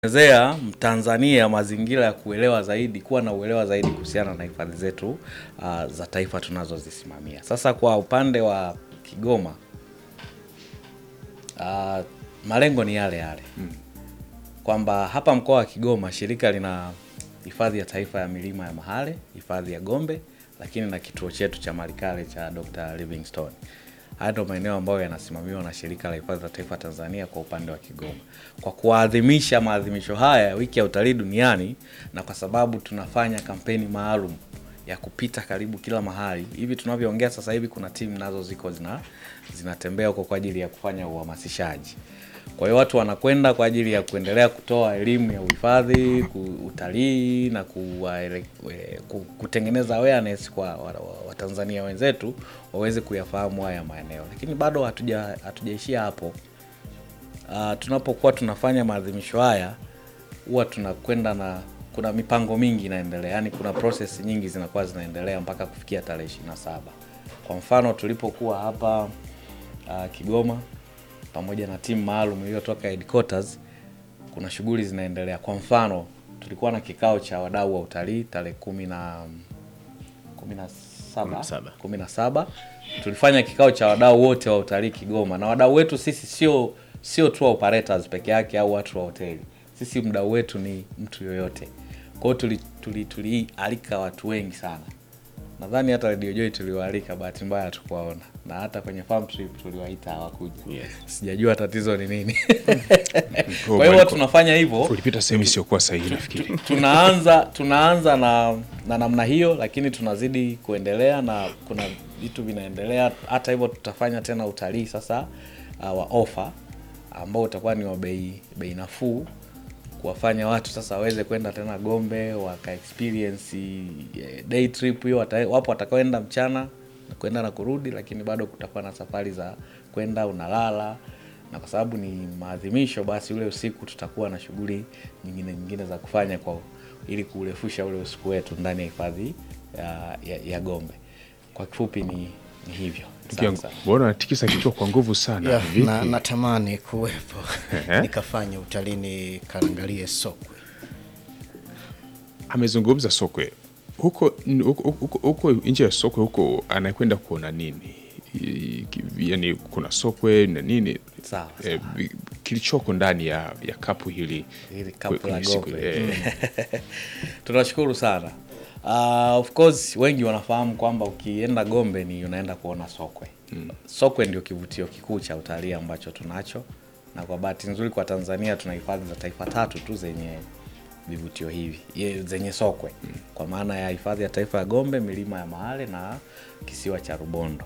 zea Mtanzania mazingira ya kuelewa zaidi, kuwa na uelewa zaidi kuhusiana na hifadhi zetu uh, za taifa tunazozisimamia. Sasa kwa upande wa Kigoma uh, malengo ni yale yale kwamba hapa mkoa wa Kigoma shirika lina hifadhi ya taifa ya milima ya Mahale, hifadhi ya Gombe, lakini na kituo chetu cha Malikale cha Dr. Livingstone. Haya ndio maeneo ambayo yanasimamiwa na shirika la hifadhi za taifa Tanzania kwa upande wa Kigoma. Kwa kuadhimisha maadhimisho haya ya wiki ya utalii duniani, na kwa sababu tunafanya kampeni maalum ya kupita karibu kila mahali hivi tunavyoongea sasa hivi, kuna timu nazo ziko zina zinatembea huko kwa ajili ya kufanya uhamasishaji. Kwa hiyo watu wanakwenda kwa ajili ya kuendelea kutoa elimu ya uhifadhi, ku- utalii na kuwaele- we- ku- kutengeneza awareness kwa wa- wa- Watanzania wenzetu waweze kuyafahamu haya maeneo, lakini bado hatuja hatujaishia hapo. Uh, tunapokuwa tunafanya maadhimisho haya huwa tunakwenda na kuna mipango mingi inaendelea, yani kuna process nyingi zinakuwa zinaendelea mpaka kufikia tarehe ishirini na saba. Kwa mfano tulipokuwa hapa uh, Kigoma pamoja na timu maalum iliyotoka headquarters, kuna shughuli zinaendelea. Kwa mfano tulikuwa na kikao cha wadau wa utalii tarehe kumi na kumi na saba saba. kumi na saba tulifanya kikao cha wadau wote wa utalii Kigoma, na wadau wetu sisi sio sio tu operators peke yake au watu wa hoteli. Sisi mdau wetu ni mtu yoyote. Kwa hiyo tuli, tuli, tulialika watu wengi sana. Nadhani hata Radio Joy tuliwaalika, bahati mbaya hatukuwaona, na hata kwenye farm trip tuliwaita hawakuja. Yes. Sijajua tatizo ni nini. Oh, Kwa hiyo walikuwa- tunafanya hivyo ulipita sehemu isiyokuwa sahihi nafikiri. tunaanza tunaanza na na namna hiyo, lakini tunazidi kuendelea na kuna vitu vinaendelea. Hata hivyo tutafanya tena utalii sasa uh, wa ofa ambao utakuwa ni wa bei bei nafuu, kuwafanya watu sasa waweze kwenda tena Gombe waka experience eh, day trip hiyo. wata- Wapo watakaoenda mchana na kwenda na kurudi, lakini bado kutakuwa na safari za kwenda unalala na kwa sababu ni maadhimisho, basi ule usiku tutakuwa na shughuli nyingine nyingine za kufanya kwa ili kurefusha ule usiku wetu ndani ya hifadhi ya, ya, ya Gombe. Kwa kifupi ni, ni hivyo. Ndugu yangu, Asante sana. mbona natikisa kichwa kwa nguvu sana Ya, vipi? na, natamani kuwepo Ehe. nikafanya utalii nikaangalie sokwe. Amezungumza sokwe huko n- huko- huko huko nje ya sokwe huko, anakwenda kuona nini? I- ki- Yani kuna sokwe na nini Sawa, eh, vi- kilichoko ndani ya, ya kapu hili Hili kapu kwenye la siku- Gombe. eh, Tunashukuru sana. Uh, of course wengi wanafahamu kwamba ukienda Gombe ni unaenda kuona sokwe. Sokwe ndio kivutio kikuu cha utalii ambacho tunacho, na kwa bahati nzuri kwa Tanzania tuna hifadhi za taifa tatu tu zenye vivutio hivi ye- zenye sokwe, kwa maana ya hifadhi ya taifa ya Gombe, milima ya Mahale na kisiwa cha Rubondo.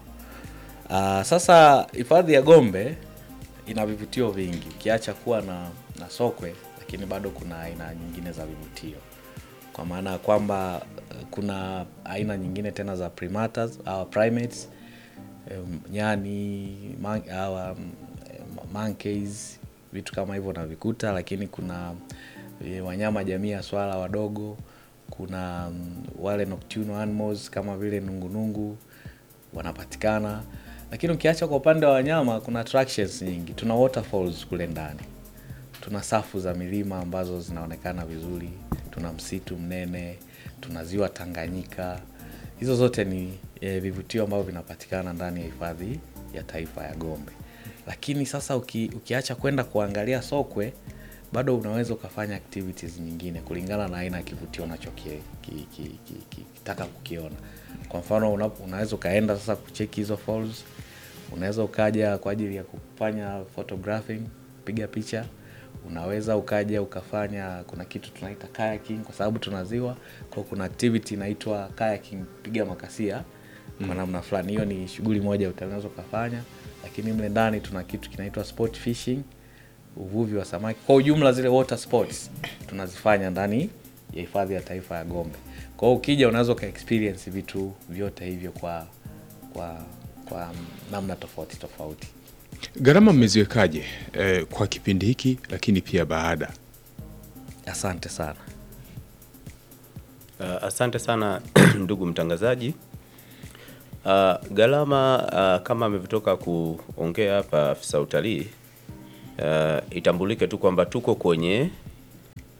Uh, sasa hifadhi ya Gombe ina vivutio vingi ukiacha kuwa na, na sokwe, lakini bado kuna aina nyingine za vivutio, kwa maana ya kwamba eh, kuna aina nyingine tena za primatas au primates em, nyani man, au, um, em, monkeys vitu kama hivyo navikuta, lakini kuna eh, wanyama jamii ya swala wadogo, kuna mm, wale nocturnal animals kama vile nungunungu wanapatikana, lakini ukiacha kwa upande wa wanyama kuna attractions nyingi. Tuna waterfalls kule ndani, tuna safu za milima ambazo zinaonekana vizuri, tuna msitu mnene, tuna ziwa Tanganyika. Hizo zote ni e, vivutio ambavyo vinapatikana ndani ya hifadhi ya taifa ya Gombe. Lakini sasa uki, ukiacha kwenda kuangalia sokwe, bado unaweza ukafanya activities nyingine kulingana na aina ya kivutio unachokitaka ki, ki, ki, ki, kitaka kukiona. Kwa mfano una, unaweza ukaenda sasa kucheki hizo falls, unaweza ukaja kwa ajili ya kufanya photographing, piga picha unaweza ukaja ukafanya, kuna kitu tunaita kayaking kwa sababu tuna ziwa, kwa hiyo kuna activity inaitwa kayaking, piga makasia kwa namna fulani. Hiyo ni shughuli moja utaweza ukafanya, lakini mle ndani tuna kitu kinaitwa sport fishing, uvuvi wa samaki. Kwa ujumla zile water sports tunazifanya ndani ya hifadhi ya taifa ya Gombe. Kwa hiyo ukija unaweza uka experience vitu vyote hivyo kwa kwa kwa namna tofauti tofauti. gharama mmeziwekaje eh, kwa kipindi hiki lakini pia baada? Asante sana. Uh, asante sana ndugu mtangazaji. Uh, gharama uh, kama ametoka kuongea hapa afisa utalii uh, itambulike tu kwamba tuko kwenye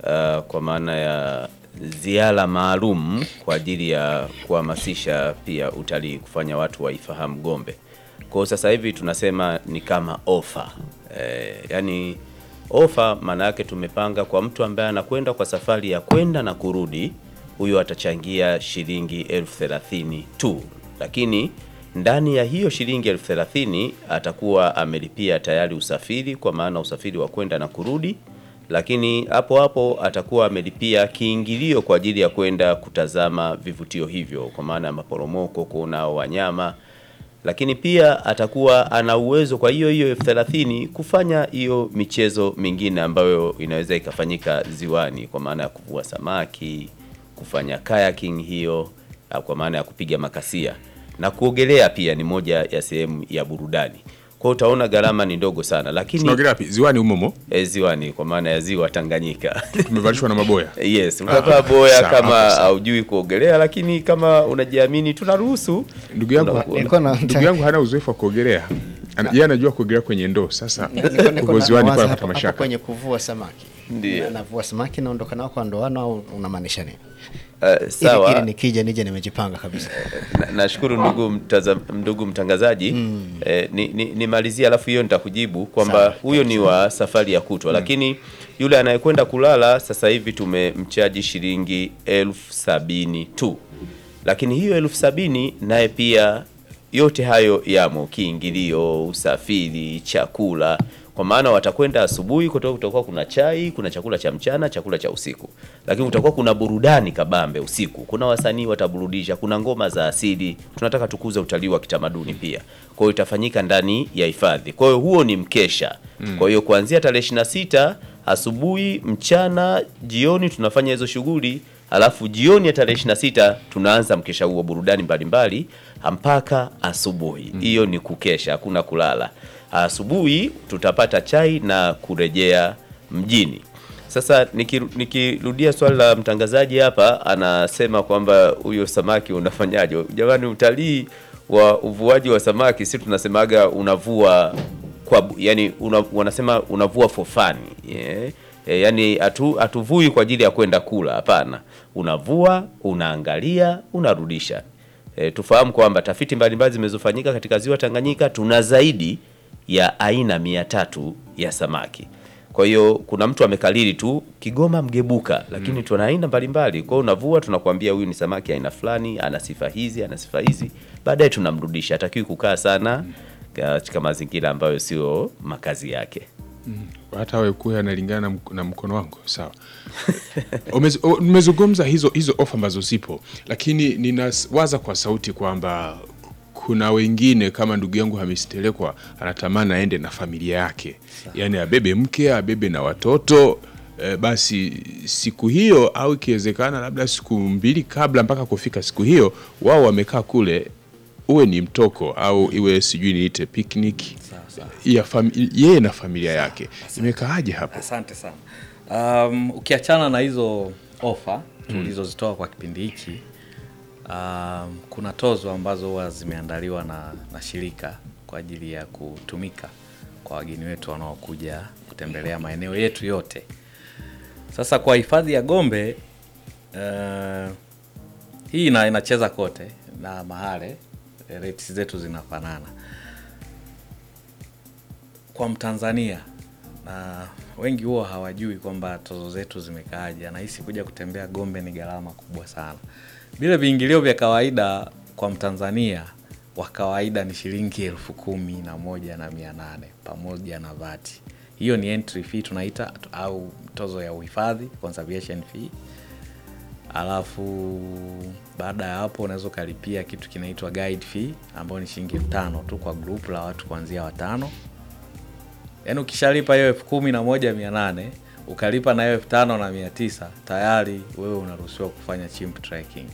uh, kwa maana ya ziara maalum kwa ajili ya kuhamasisha pia utalii, kufanya watu waifahamu Gombe. Kwa hiyo sasa hivi tunasema ni kama ofa eh, yani ofa maana yake tumepanga kwa mtu ambaye anakwenda kwa safari ya kwenda na kurudi, huyo atachangia shilingi elfu thelathini tu, lakini ndani ya hiyo shilingi elfu thelathini atakuwa amelipia tayari usafiri, kwa maana usafiri wa kwenda na kurudi, lakini hapo hapo atakuwa amelipia kiingilio kwa ajili ya kwenda kutazama vivutio hivyo, kwa maana ya maporomoko, kuona wanyama lakini pia atakuwa ana uwezo kwa hiyo hiyo elfu thelathini kufanya hiyo michezo mingine ambayo inaweza ikafanyika ziwani, kwa maana ya kuvua samaki, kufanya kayaking hiyo, au kwa maana ya kupiga makasia na kuogelea pia ni moja ya sehemu ya burudani. Kwa hiyo utaona gharama ni ndogo sana, lakini tunaogelea wapi ziwani umomo e, ziwani kwa maana ya ziwa Tanganyika. tumevalishwa na maboya Yes, utavaa boya sawa, kama sawa. haujui kuogelea, lakini kama unajiamini tunaruhusu. ndugu yangu Unakuwa- Nilikuwa na- ndugu yangu hana uzoefu wa kuogelea Ana- yeye anajua kuogelea kwenye ndoo sasa Niko- niko na- uko ziwani nawaza kwa hapo- napata hapo mashaka kwenye kuvua samaki Ndiyo. Na- navua samaki naondoka nao kwa ndoano au unamaanisha nini Uh, ili, sawa. ili nikija nije nimejipanga kabisa Na- nashukuru ndugu, mtaza, ndugu mtangazaji eh, ni, ni, nimalizie alafu hiyo nitakujibu kwamba Sawa. huyo ni wa safari ya kutwa lakini yule anayekwenda kulala sasa hivi tumemchaji shilingi elfu sabini tu lakini hiyo elfu sabini naye pia yote hayo yamo kiingilio usafiri chakula kwa maana watakwenda asubuhi kutoka kutakuwa kuna chai kuna chakula cha mchana chakula cha usiku lakini kutakuwa kuna burudani kabambe usiku kuna wasanii wataburudisha kuna ngoma za asili tunataka tukuze utalii wa kitamaduni pia kwa hiyo itafanyika ndani ya hifadhi kwa hiyo huo ni mkesha kwa hiyo kuanzia tarehe 26 asubuhi mchana jioni tunafanya hizo shughuli alafu jioni ya tarehe 26 tunaanza mkesha huo burudani mbalimbali mpaka asubuhi hiyo ni kukesha hakuna kulala asubuhi tutapata chai na kurejea mjini sasa nikiru- nikirudia swali la mtangazaji hapa anasema kwamba huyo samaki unafanyaje jamani utalii wa uvuaji wa samaki si tunasemaga unavua kwa bu- yani una, wanasema unavua for fun yeah. E, yani hatu hatuvui kwa ajili ya kwenda kula hapana unavua unaangalia unarudisha e, tufahamu kwamba tafiti mbalimbali zimezofanyika katika ziwa Tanganyika tuna zaidi ya aina mia tatu ya samaki kwa hiyo kuna mtu amekalili tu Kigoma mgebuka, lakini tuna aina mbalimbali. Kwa hiyo unavua, tunakwambia huyu ni samaki aina fulani, ana sifa hizi, ana sifa hizi, baadaye tunamrudisha. Hatakiwi kukaa sana katika mazingira ambayo sio makazi yake. hata wewe kuwa analingana na mk- na mkono wangu sawa Umez- o- umezungumza hizo hizo ofa ambazo zipo lakini ninawaza kwa sauti kwamba kuna wengine kama ndugu yangu Hamis Telekwa anatamani aende na familia yake yaani abebe mke abebe na watoto e, basi siku hiyo au ikiwezekana labda siku mbili kabla mpaka kufika siku hiyo wao wamekaa kule uwe ni mtoko au iwe sijui niite picnic ya fami- yeye na familia yake imekaaje hapo Asante sana. Um, ukiachana na hizo ofa tulizozitoa kwa kipindi hiki um, kuna tozo ambazo huwa zimeandaliwa na, na shirika kwa ajili ya kutumika kwa wageni wetu wanaokuja kutembelea maeneo yetu yote. Sasa kwa hifadhi ya Gombe uh, hii ina, inacheza kote na mahale rates zetu zinafanana kwa Mtanzania na wengi huwa hawajui kwamba tozo zetu zimekaaje. Anahisi kuja kutembea Gombe ni gharama kubwa sana. Vile viingilio vya kawaida kwa Mtanzania wa kawaida ni shilingi elfu kumi na moja na mia nane pamoja na vati. Hiyo ni entry fee tunaita au tozo ya uhifadhi conservation fee. Alafu baada ya hapo unaweza ukalipia kitu kinaitwa guide fee ambayo ni shilingi elfu tano tu kwa group la watu kuanzia watano yaani ukishalipa hiyo elfu kumi na moja mia nane ukalipa na hiyo elfu tano na mia tisa tayari wewe unaruhusiwa kufanya chimp trekking.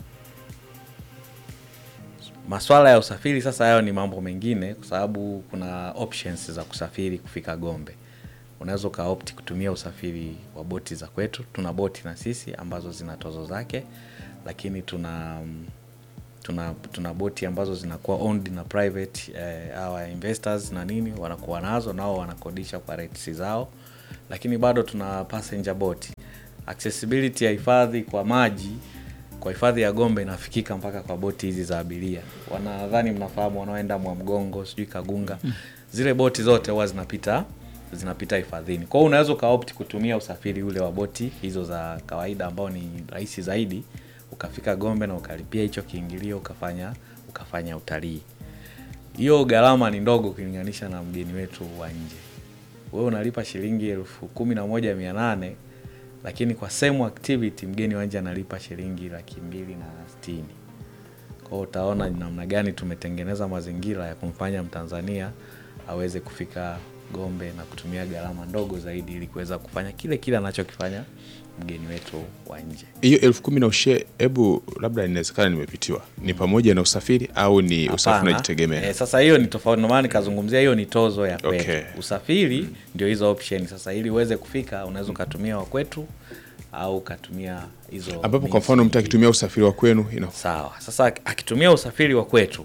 Maswala ya usafiri sasa, hayo ni mambo mengine, kwa sababu kuna options za kusafiri kufika Gombe. Unaweza ukaopti kutumia usafiri wa boti za kwetu. Tuna boti na sisi ambazo zina tozo zake, lakini tuna tuna tuna boti ambazo zinakuwa owned na private eh, our investors na nini wanakuwa nazo nao wanakodisha kwa rates zao, lakini bado tuna passenger boat accessibility ya hifadhi kwa maji kwa hifadhi ya Gombe inafikika mpaka kwa boti hizi za abiria. Wanadhani mnafahamu wanaoenda Mwamgongo, sijui Kagunga. Zile boti zote huwa zinapita zinapita hifadhini. Kwa hiyo unaweza ukaopti kutumia usafiri ule wa boti hizo za kawaida ambao ni rahisi zaidi, ukafika Gombe na ukalipia hicho kiingilio ukafanya ukafanya utalii. Hiyo gharama ni ndogo ukilinganisha na mgeni wetu wa nje. Wewe unalipa shilingi elfu kumi na moja mia nane lakini kwa same activity mgeni wa nje analipa shilingi laki mbili na sitini. Kwa hiyo utaona ni namna gani tumetengeneza mazingira ya kumfanya Mtanzania aweze kufika Gombe na kutumia gharama ndogo zaidi ili kuweza kufanya kile kile anachokifanya mgeni wetu wa nje. hiyo elfu kumi na ushe, hebu labda inawezekana nimepitiwa, ni pamoja na usafiri au ni usafiri Hapana. unajitegemea? Eh, sasa hiyo ni tofauti, ndio maana nikazungumzia hiyo ni tozo ya kwetu. Okay. Usafiri ndio hizo option. Sasa ili uweze kufika unaweza ukatumia wa kwetu au ukatumia hizo ambapo kwa means mfano mtu nyingine. akitumia usafiri wa kwenu ina Sawa. Sasa akitumia usafiri wa kwetu,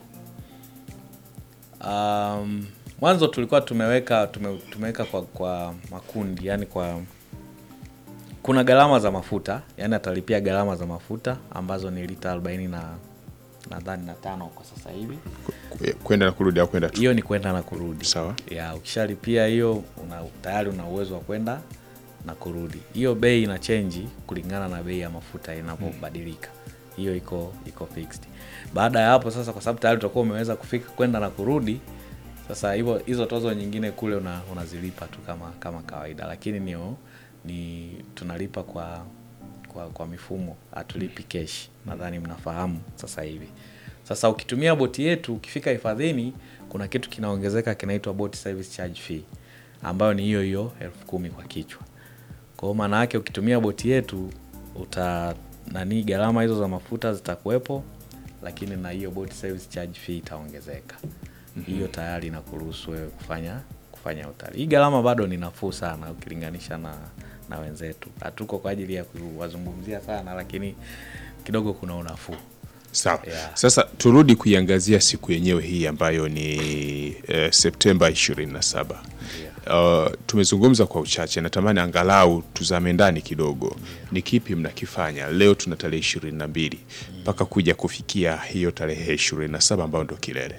um, mwanzo tulikuwa tumeweka tume, tumeweka kwa, kwa makundi, yani kwa kuna gharama za mafuta, yani atalipia gharama za mafuta ambazo ni lita 40 na nadhani na tano kwa sasa hivi. kwenda na kurudi au kwenda tu Hiyo ni kwenda na kurudi. sawa Ya, ukishalipia hiyo una, tayari una uwezo wa kwenda na kurudi. Hiyo bei ina chenji kulingana na bei ya mafuta inapobadilika. Hiyo iko iko fixed. Baada ya hapo sasa, kwa sababu tayari utakuwa umeweza kufika kwenda na kurudi, sasa hivyo hizo tozo nyingine kule una, unazilipa tu kama kama kawaida, lakini ni, ni tunalipa kwa kwa, kwa mifumo, hatulipi cash. Nadhani mnafahamu sasa hivi. Sasa ukitumia boti yetu ukifika hifadhini, kuna kitu kinaongezeka kinaitwa boat service charge fee ambayo ni hiyo hiyo elfu kumi kwa kichwa. Kwa hiyo maana yake ukitumia boti yetu uta nani, gharama hizo za mafuta zitakuwepo, lakini na hiyo boat service charge fee itaongezeka. Hiyo tayari inakuruhusu wewe kufanya kufanya utalii. Hii gharama bado ni nafuu sana ukilinganisha na na wenzetu. Hatuko kwa ajili ya kuwazungumzia sana, lakini kidogo kuna unafuu. sawa Yeah. sasa turudi kuiangazia siku yenyewe hii ambayo ni eh, septemba 27 Uh, tumezungumza kwa uchache natamani angalau tuzame ndani kidogo ni kipi mnakifanya leo tuna tarehe ishirini na mbili mpaka kuja kufikia hiyo tarehe ishirini na saba ambayo ndo kilele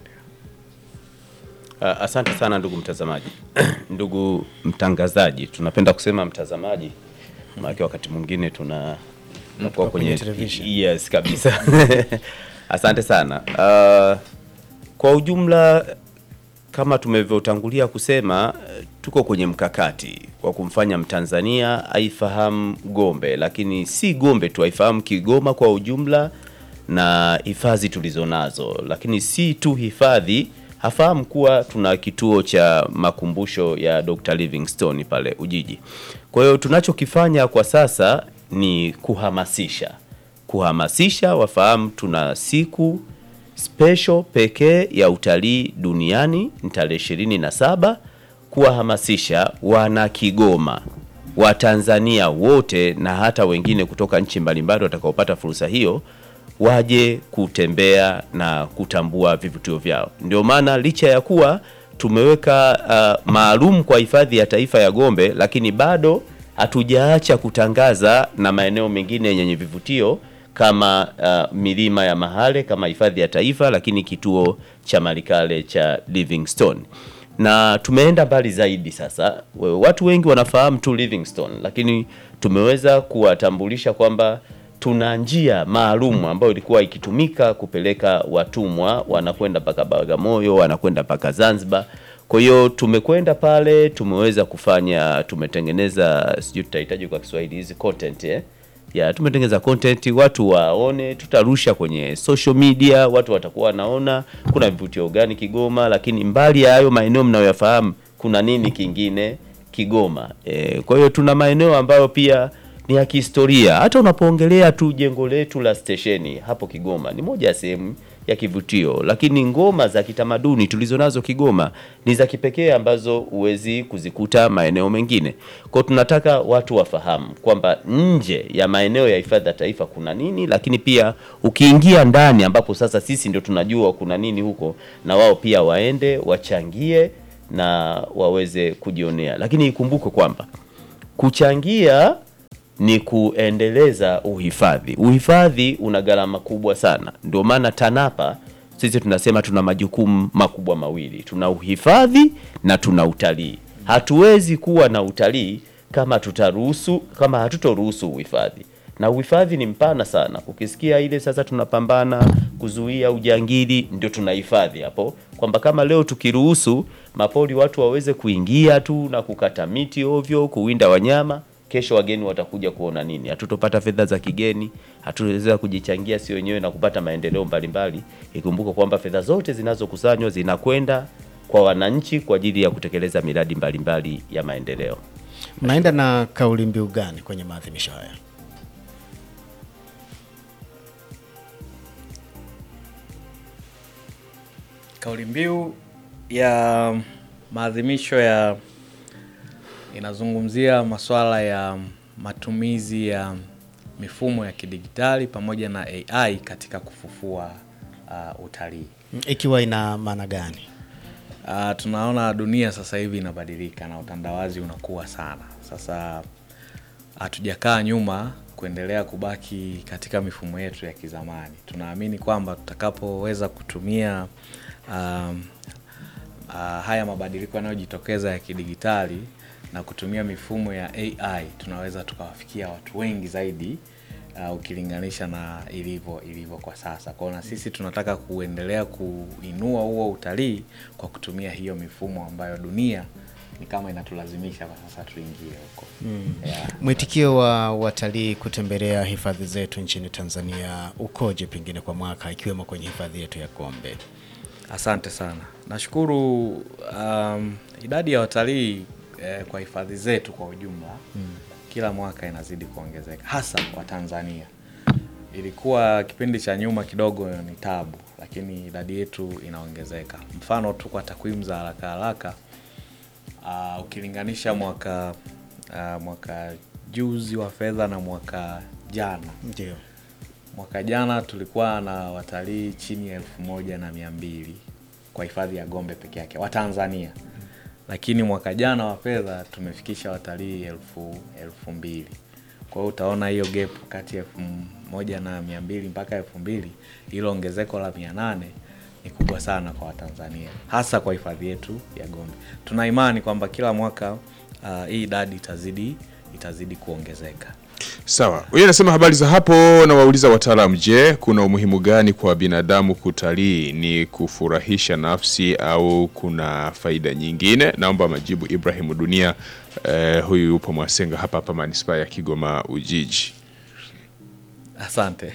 Uh, asante sana ndugu mtazamaji ndugu mtangazaji tunapenda kusema mtazamaji maanake wakati mwingine tuna tunakuwa kwenye kwenye television. yes kabisa asante sana uh, kwa ujumla kama tumevyotangulia kusema eh, tuko kwenye mkakati wa kumfanya mtanzania aifahamu gombe lakini si gombe tu aifahamu kigoma kwa ujumla na hifadhi tulizonazo lakini si tu hifadhi hafahamu kuwa tuna kituo cha makumbusho ya Dr. Livingstone pale Ujiji. Kwa hiyo tunachokifanya kwa sasa ni kuhamasisha, kuhamasisha wafahamu tuna siku special pekee ya utalii duniani ni tarehe ishirini na saba kuwahamasisha wana Kigoma Watanzania wote na hata wengine kutoka nchi mbalimbali watakaopata fursa hiyo waje kutembea na kutambua vivutio vyao. Ndio maana licha ya kuwa tumeweka uh, maalum kwa hifadhi ya taifa ya Gombe, lakini bado hatujaacha kutangaza na maeneo mengine yenye vivutio kama uh, milima ya Mahale kama hifadhi ya taifa, lakini kituo cha Malikale cha Livingstone na tumeenda mbali zaidi sasa. We- Watu wengi wanafahamu tu Livingstone, lakini tumeweza kuwatambulisha kwamba tuna njia maalum ambayo ilikuwa ikitumika kupeleka watumwa wanakwenda mpaka Bagamoyo, wanakwenda mpaka Zanzibar. Kwa hiyo tumekwenda pale, tumeweza kufanya, tumetengeneza, sijui tutahitaji kwa Kiswahili hizi content eh? ya tumetengeneza content watu waone, tutarusha kwenye social media, watu watakuwa wanaona kuna vivutio gani Kigoma, lakini mbali ya hayo maeneo mnayoyafahamu, kuna nini kingine Kigoma. E, kwa hiyo tuna maeneo ambayo pia ni ya kihistoria. Hata unapoongelea tu jengo letu la stesheni hapo Kigoma ni moja ya sehemu ya kivutio, lakini ngoma za kitamaduni tulizonazo Kigoma ni za kipekee ambazo huwezi kuzikuta maeneo mengine. Kwa hiyo tunataka watu wafahamu kwamba nje ya maeneo ya hifadhi ya taifa kuna nini, lakini pia ukiingia ndani ambapo sasa sisi ndio tunajua kuna nini huko, na wao pia waende wachangie na waweze kujionea, lakini ikumbukwe kwamba kuchangia ni kuendeleza uhifadhi. Uhifadhi una gharama kubwa sana, ndio maana TANAPA sisi tunasema tuna majukumu makubwa mawili, tuna uhifadhi na tuna utalii. Hatuwezi kuwa na utalii kama tutaruhusu kama hatutoruhusu uhifadhi, na uhifadhi ni mpana sana. Ukisikia ile sasa tunapambana kuzuia ujangili, ndio tunahifadhi hapo, kwamba kama leo tukiruhusu mapori watu waweze kuingia tu na kukata miti ovyo, kuwinda wanyama kesho wageni watakuja kuona nini? Hatutopata fedha za kigeni, hatutaweza kujichangia si wenyewe na kupata maendeleo mbalimbali. Ikumbuke kwamba fedha zote zinazokusanywa zinakwenda kwa wananchi kwa ajili ya kutekeleza miradi mbalimbali ya maendeleo. Mnaenda na kauli mbiu gani kwenye maadhimisho haya? Kauli mbiu ya maadhimisho ya inazungumzia masuala ya matumizi ya mifumo ya kidigitali pamoja na AI katika kufufua uh, utalii. Ikiwa ina maana gani? Uh, tunaona dunia sasa hivi inabadilika na utandawazi unakuwa sana. Sasa hatujakaa nyuma kuendelea kubaki katika mifumo yetu ya kizamani. Tunaamini kwamba tutakapoweza kutumia um, uh, haya mabadiliko yanayojitokeza ya kidigitali na kutumia mifumo ya AI tunaweza tukawafikia watu wengi zaidi uh, ukilinganisha na ilivyo ilivyo kwa sasa. Kwa hiyo na sisi tunataka kuendelea kuinua huo utalii kwa kutumia hiyo mifumo ambayo dunia ni kama inatulazimisha kwa sasa tuingie huko. Yeah. Mwitikio wa watalii kutembelea hifadhi zetu nchini Tanzania ukoje pengine kwa mwaka ikiwemo kwenye hifadhi yetu ya Gombe? Asante sana. Nashukuru um, idadi ya watalii eh, kwa hifadhi zetu kwa ujumla kila mwaka inazidi kuongezeka hasa kwa Tanzania. Ilikuwa kipindi cha nyuma kidogo ni tabu, lakini idadi yetu inaongezeka. Mfano tu kwa takwimu za haraka haraka uh, ukilinganisha mwaka uh, mwaka juzi wa fedha na mwaka jana Ndio. Mwaka jana tulikuwa na watalii chini ya elfu moja na mia mbili kwa hifadhi ya Gombe peke yake wa Tanzania, lakini mwaka jana wa fedha tumefikisha watalii elfu elfu mbili. Kwa hiyo utaona hiyo gap kati ya elfu moja na mia mbili mpaka elfu mbili hilo ongezeko la mia nane ni kubwa sana kwa Watanzania, hasa kwa hifadhi yetu ya Gombe. Tuna imani kwamba kila mwaka uh, hii idadi itazidi itazidi kuongezeka. Sawa, huyu anasema habari za hapo, na wauliza wataalamu, je, kuna umuhimu gani kwa binadamu kutalii? Ni kufurahisha nafsi au kuna faida nyingine? Naomba majibu. Ibrahimu Dunia, eh, huyu yupo Mwasenga hapa hapa manispaa ya Kigoma Ujiji. Asante.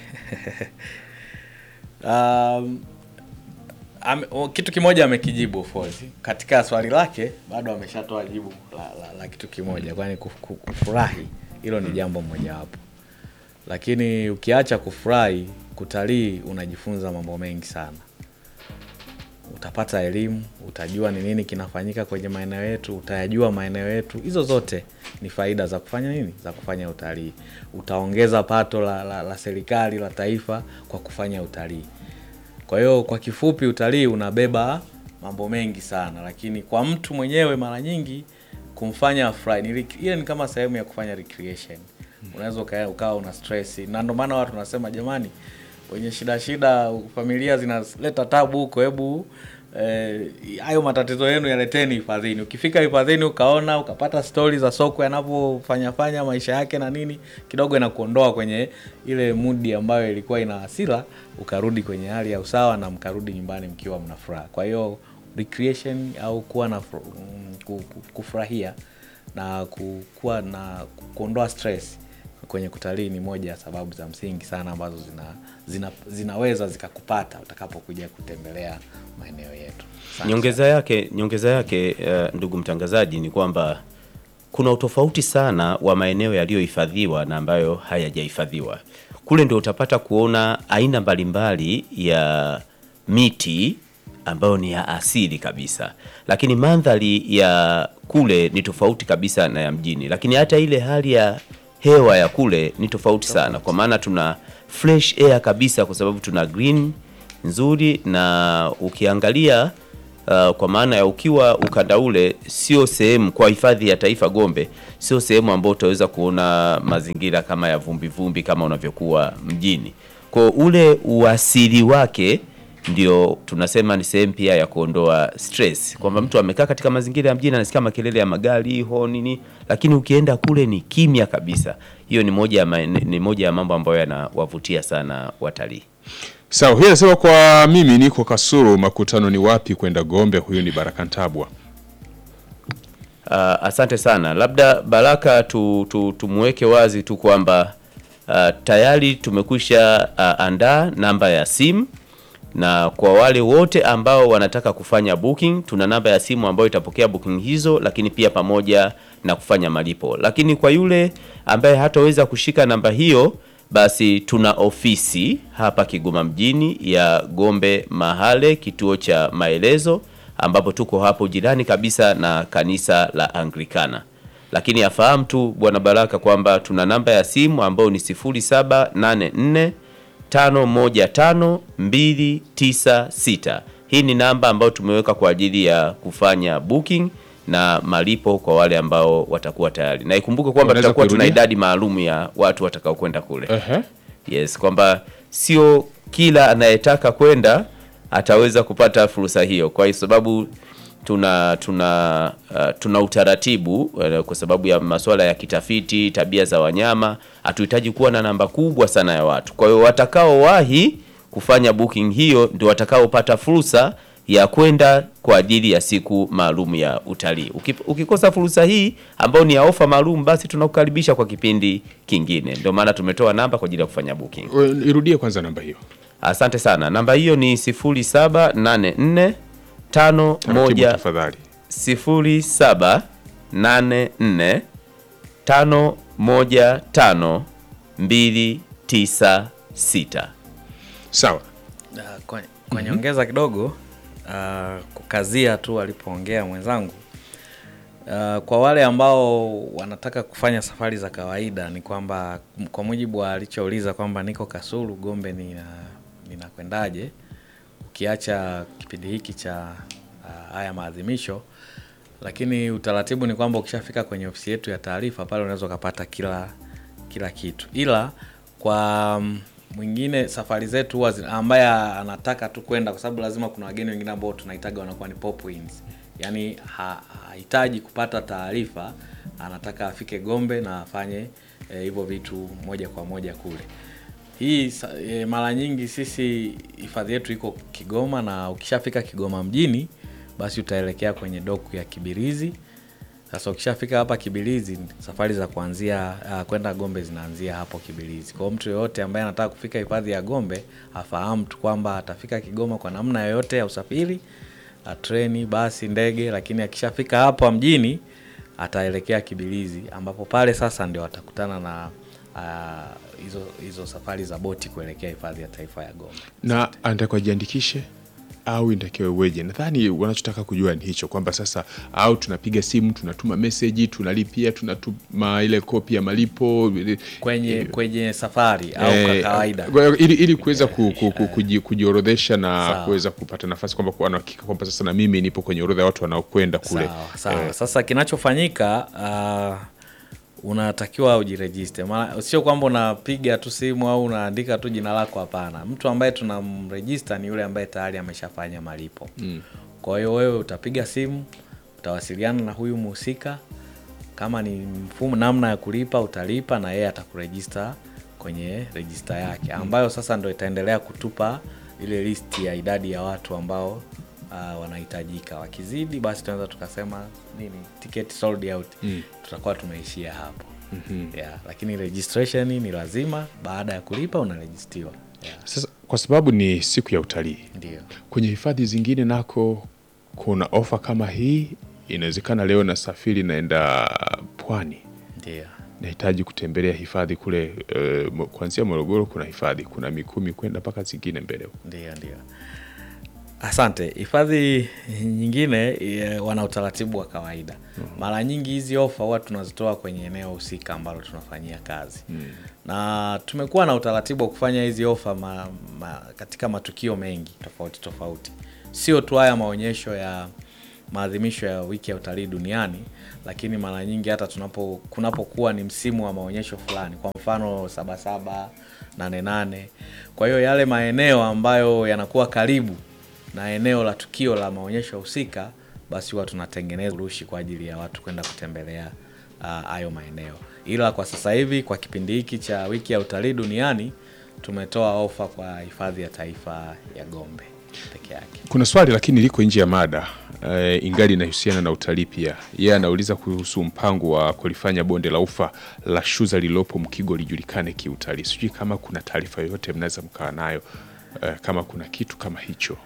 um, ame, o, kitu kimoja amekijibu Fozi katika swali lake, bado ameshatoa jibu la, la, la kitu kimoja, kwani kuf- ku- kufurahi hilo ni jambo mojawapo, lakini ukiacha kufurahi, kutalii unajifunza mambo mengi sana. Utapata elimu, utajua ni nini kinafanyika kwenye maeneo yetu, utayajua maeneo yetu. Hizo zote ni faida za kufanya nini, za kufanya utalii. Utaongeza pato la, la, la serikali la taifa kwa kufanya utalii. Kwa hiyo kwa kifupi, utalii unabeba mambo mengi sana, lakini kwa mtu mwenyewe mara nyingi kumfanya afurahi ni rec- ile ni kama sehemu ya kufanya recreation. Unaweza uka- ukawa una stress, na ndio maana watu wanasema jamani, wenye shida shida, familia zinaleta tabu huko, hebu eh, hayo matatizo yenu yaleteni hifadhini. Ukifika hifadhini ukaona ukapata stori za soko yanavyofanya fanya maisha yake na nini, kidogo inakuondoa kwenye ile mudi ambayo ilikuwa ina hasira, ukarudi kwenye hali ya usawa na mkarudi nyumbani mkiwa mna furaha. Kwa hiyo recreation au kuwa na fru- mm, ku- ku- kufurahia na ku- kuwa na kuondoa stress kwenye kutalii ni moja ya sababu za msingi sana ambazo zina, zina, zinaweza zikakupata utakapokuja kutembelea maeneo yetu. Asante Nyongeza yake, nyongeza yake eh, ndugu mtangazaji, ni kwamba kuna utofauti sana wa maeneo yaliyohifadhiwa na ambayo hayajahifadhiwa. Kule ndio utapata kuona aina mbalimbali ya miti ambayo ni ya asili kabisa, lakini mandhari ya kule ni tofauti kabisa na ya mjini, lakini hata ile hali ya hewa ya kule ni tofauti sana, kwa maana tuna fresh air kabisa, kwa sababu tuna green nzuri, na ukiangalia Uh, kwa maana ya ukiwa ukanda ule sio sehemu kwa hifadhi ya taifa Gombe, sio sehemu ambayo utaweza kuona mazingira kama ya vumbi vumbi kama unavyokuwa mjini. Kwa ule uasili wake ndio tunasema ni sehemu pia ya kuondoa stress, kwamba mtu amekaa katika mazingira ya mjini anasikia makelele ya magari ho nini, lakini ukienda kule ni kimya kabisa. Hiyo ni moja ya ma- ni moja ya mambo ambayo yanawavutia sana watalii. Sawa, huyu anasema kwa mimi niko Kasulu, makutano ni wapi kwenda Gombe? Huyu ni Baraka Ntabwa. Uh, asante sana. Labda Baraka tu, tu, tumweke wazi tu kwamba uh, tayari tumekwisha uh, andaa namba ya simu na kwa wale wote ambao wanataka kufanya booking, tuna namba ya simu ambayo itapokea booking hizo, lakini pia pamoja na kufanya malipo. Lakini kwa yule ambaye hataweza kushika namba hiyo, basi tuna ofisi hapa Kigoma mjini ya Gombe Mahale, kituo cha maelezo, ambapo tuko hapo jirani kabisa na kanisa la Anglikana. Lakini afahamu tu Bwana Baraka kwamba tuna namba ya simu ambayo ni 0784 515296. Hii ni namba ambayo tumeweka kwa ajili ya kufanya booking na malipo kwa wale ambao watakuwa tayari, na ikumbuke kwamba Unaweza tutakuwa tuna kuirudia? idadi maalum ya watu watakao kwenda kule. Ehe. Yes, kwamba sio kila anayetaka kwenda ataweza kupata fursa hiyo, kwa sababu tuna tuna uh, tuna utaratibu uh, kwa sababu ya masuala ya kitafiti, tabia za wanyama, hatuhitaji kuwa na namba kubwa sana ya watu. Kwa hiyo watakaowahi kufanya booking hiyo ndio watakaopata fursa ya kwenda kwa ajili ya siku maalum ya utalii. Uki- Ukikosa fursa hii ambayo ni ya ofa maalum, basi tunakukaribisha kwa kipindi kingine. Ndio maana tumetoa namba kwa ajili ya kufanya booking. We- Irudie kwanza namba hiyo. Asante sana. Namba hiyo ni 0784 Taratibu 51 tafadhali. 0784 515 296. Sawa. Uh, kwa, kwa nyongeza kidogo uh, kukazia tu alipoongea mwenzangu uh, kwa wale ambao wanataka kufanya safari za kawaida ni kwamba m- kwa mujibu wa alichouliza kwamba niko Kasulu Gombe nina ninakwendaje ukiacha kipindi hiki cha uh, haya maadhimisho lakini utaratibu ni kwamba ukishafika kwenye ofisi yetu ya taarifa pale unaweza ukapata kila kila kitu ila kwa mm, mwingine safari zetu huwa zina- ambaye anataka tu kwenda kwa sababu lazima kuna wageni wengine ambao tunahitaga wanakuwa ni pop ins yaani ha- hahitaji kupata taarifa anataka afike gombe na afanye eh, hivyo vitu moja kwa moja kule hii sa- e, mara nyingi sisi hifadhi yetu iko Kigoma, na ukishafika Kigoma mjini, basi utaelekea kwenye doku ya Kibirizi. Sasa ukishafika hapa Kibirizi, safari za kuanzia uh, kwenda Gombe zinaanzia hapo Kibirizi. Kwa hiyo mtu yoyote ambaye anataka kufika hifadhi ya Gombe afahamu tu kwamba atafika Kigoma kwa namna yoyote ya usafiri, uh, treni, basi, ndege, lakini akishafika hapa mjini ataelekea Kibilizi ambapo pale sasa ndio atakutana na ah, hizo hizo safari za boti kuelekea hifadhi ya taifa ya Gombe. na anatakiwa jiandikishe au inatakiwa iweje? Nadhani wanachotaka kujua ni hicho kwamba sasa, au tunapiga simu, tunatuma meseji, tunalipia, tunatuma ile kopi ya malipo Kwenye kwenye safari au kwa Eh, kawaida. kwa- ili, ili kuweza ku, ku, ku, kuji, kujiorodhesha na Sawa. kuweza kupata nafasi kwamba kuwa na hakika kwamba sasa na mimi nipo kwenye orodha ya watu wanaokwenda kule. Sawa, sawa. Eh, Sasa kinachofanyika uh, unatakiwa ujirejiste. Maana sio kwamba unapiga tu simu au unaandika tu jina lako, hapana. Mtu ambaye tunamrejista ni yule ambaye tayari ameshafanya malipo. Mm. Kwa hiyo wewe utapiga simu, utawasiliana na huyu mhusika, kama ni mfumo namna ya kulipa utalipa, na yeye atakurejista kwenye rejista yake, ambayo sasa ndo itaendelea kutupa ile listi ya idadi ya watu ambao uh, wanahitajika. Wakizidi basi tunaweza tukasema nini, ticket sold out, tutakuwa tumeishia hapo yeah, lakini registration ni lazima, baada ya kulipa unarejistiwa. Yeah, Sasa kwa sababu ni siku ya utalii, ndio. kwenye hifadhi zingine nako kuna ofa kama hii. Inawezekana leo nasafiri naenda pwani, Ndio. nahitaji kutembelea hifadhi kule eh, mo- kuanzia Morogoro kuna hifadhi, kuna Mikumi kwenda mpaka zingine mbele huko. Ndio, ndio. Asante. Hifadhi nyingine eh, wana utaratibu wa kawaida. Mara nyingi hizi ofa huwa tunazitoa kwenye eneo husika ambalo tunafanyia kazi na tumekuwa na utaratibu wa kufanya hizi ofa ma, ma, katika matukio mengi tofauti tofauti, sio tu haya maonyesho ya maadhimisho ya wiki ya utalii duniani, lakini mara nyingi hata tunapo kunapokuwa ni msimu wa maonyesho fulani, kwa mfano Sabasaba, Nane Nane. Kwa hiyo yale maeneo ambayo yanakuwa karibu na eneo la tukio la maonyesho husika, basi huwa tunatengeneza urushi kwa ajili ya watu kwenda kutembelea ah, hayo maeneo. Ila kwa sasa hivi kwa kipindi hiki cha wiki ya utalii duniani tumetoa ofa kwa hifadhi ya taifa ya Gombe peke yake. Kuna swali lakini liko nje ya mada e, ingali inahusiana na utalii pia. Yeye anauliza kuhusu mpango wa kulifanya bonde la ufa la Shuza lililopo Mkigo lijulikane kiutalii. Sijui kama kuna taarifa yoyote mnaweza mkawa nayo e, kama kuna kitu kama hicho.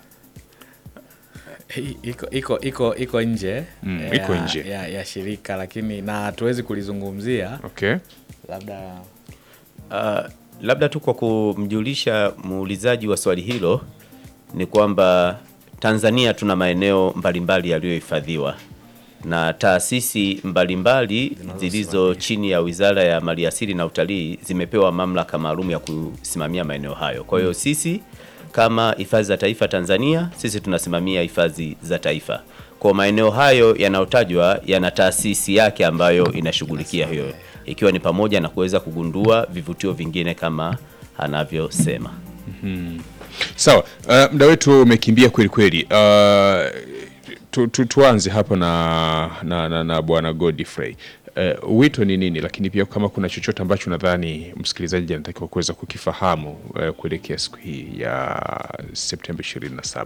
I- iko iko iko iko nje Mm, ya, iko nje. ya, ya shirika lakini na hatuwezi kulizungumzia Okay. labda Uh, labda tu kwa kumjulisha muulizaji wa swali hilo ni kwamba Tanzania tuna maeneo mbalimbali yaliyohifadhiwa na taasisi mbalimbali zilizo chini ya Wizara ya Maliasili na Utalii zimepewa mamlaka maalum ya kusimamia maeneo hayo. Kwa hiyo sisi kama hifadhi za taifa Tanzania, sisi tunasimamia hifadhi za taifa. Kwa maeneo hayo yanayotajwa yana taasisi yake ambayo inashughulikia hiyo, ikiwa ni pamoja na kuweza kugundua vivutio vingine kama anavyosema. Sawa, uh, muda wetu umekimbia kweli kweli. Uh, tu, tu, tuanze hapa na, na, na, na Bwana Godfrey. Uh, wito ni nini, lakini pia kama kuna chochote ambacho nadhani msikilizaji anatakiwa kuweza kukifahamu uh, kuelekea siku hii ya Septemba 27.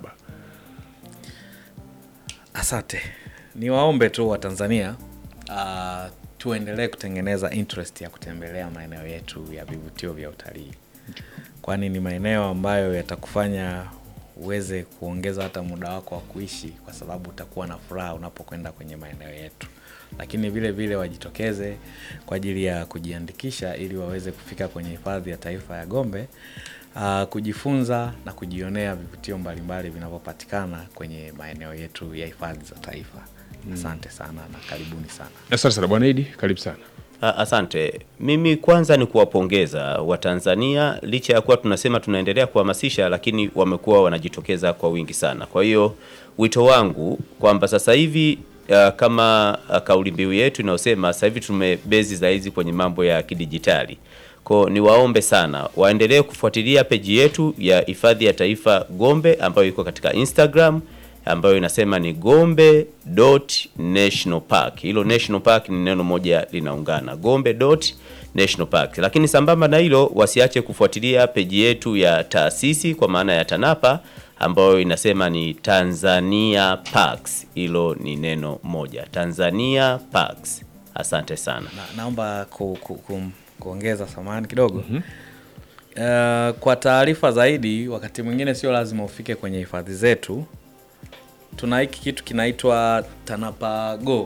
Asante, niwaombe tu wa Tanzania uh, tuendelee kutengeneza interest ya kutembelea maeneo yetu ya vivutio vya utalii, kwani ni maeneo ambayo yatakufanya uweze kuongeza hata muda wako wa kuishi, kwa sababu utakuwa na furaha unapokwenda kwenye maeneo yetu. Lakini vile vile wajitokeze kwa ajili ya kujiandikisha ili waweze kufika kwenye hifadhi ya taifa ya Gombe uh, kujifunza na kujionea vivutio mbalimbali vinavyopatikana kwenye maeneo yetu ya hifadhi za taifa. Asante sana na karibuni sana. Asante sana Bwana Idi, karibu sana. A- Asante. Mimi kwanza ni kuwapongeza Watanzania, licha ya kuwa tunasema tunaendelea kuhamasisha, lakini wamekuwa wanajitokeza kwa wingi sana. Kwa hiyo wito wangu kwamba sasa hivi uh, kama uh, kauli mbiu yetu inayosema sasa hivi tumebezi zaidi kwenye mambo ya kidijitali. Kwa niwaombe sana waendelee kufuatilia peji yetu ya hifadhi ya taifa Gombe ambayo iko katika Instagram ambayo inasema ni Gombe dot National Park. Hilo National Park ni neno moja linaungana, Gombe dot National Park. Lakini sambamba na hilo, wasiache kufuatilia peji yetu ya taasisi kwa maana ya TANAPA ambayo inasema ni Tanzania Parks. Hilo ni neno moja, Tanzania Parks. Asante sana. Na, naomba ku, ku, ku, kuongeza samani kidogo uh, kwa taarifa zaidi, wakati mwingine sio lazima ufike kwenye hifadhi zetu. Tuna hiki kitu kinaitwa TANAPA Go.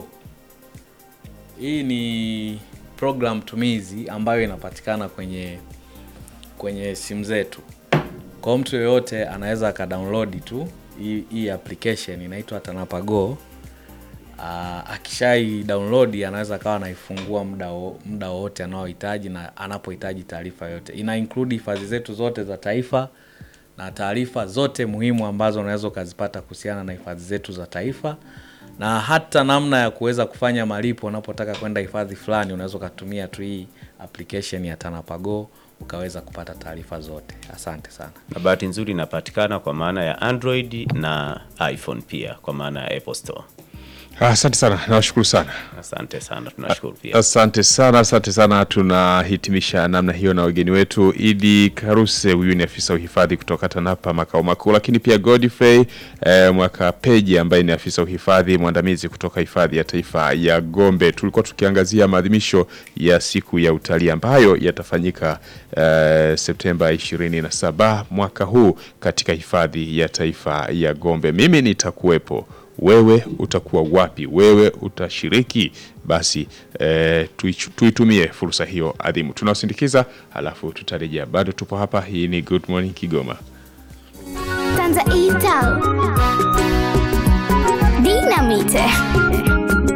Hii ni program tumizi ambayo inapatikana kwenye kwenye simu zetu. Kwa mtu yoyote anaweza akadownload tu hii, hii application inaitwa TANAPA Go. Uh, akishai download anaweza akawa anaifungua muda wo- muda wowote anaohitaji na anapohitaji taarifa yote. Ina include hifadhi zetu zote za taifa na taarifa zote muhimu ambazo unaweza ukazipata kuhusiana na hifadhi zetu za taifa na hata namna ya kuweza kufanya malipo unapotaka kwenda hifadhi fulani, unaweza ukatumia tu hii application ya TANAPA Go ukaweza kupata taarifa zote. Asante sana. Na bahati nzuri inapatikana kwa maana ya Android na iPhone pia kwa maana ya Apple Store. Asante sana, nawashukuru sana. Asante sana, tunashukuru pia. Asante sana, asante sana. Tunahitimisha namna hiyo na wageni wetu Idi Karuse, huyu ni afisa uhifadhi kutoka TANAPA makao makuu, lakini pia Godfrey eh, mwaka peji ambaye ni afisa uhifadhi mwandamizi kutoka hifadhi ya taifa ya Gombe. Tulikuwa tukiangazia maadhimisho ya siku ya utalii ambayo yatafanyika eh, Septemba 27 mwaka huu katika hifadhi ya taifa ya Gombe. Mimi nitakuwepo wewe utakuwa wapi? Wewe utashiriki? Basi eh, tuichu- tuitumie fursa hiyo adhimu. Tunaosindikiza halafu tutarejea. Bado tupo hapa. Hii ni Good Morning Kigoma. kwanza itao dinamite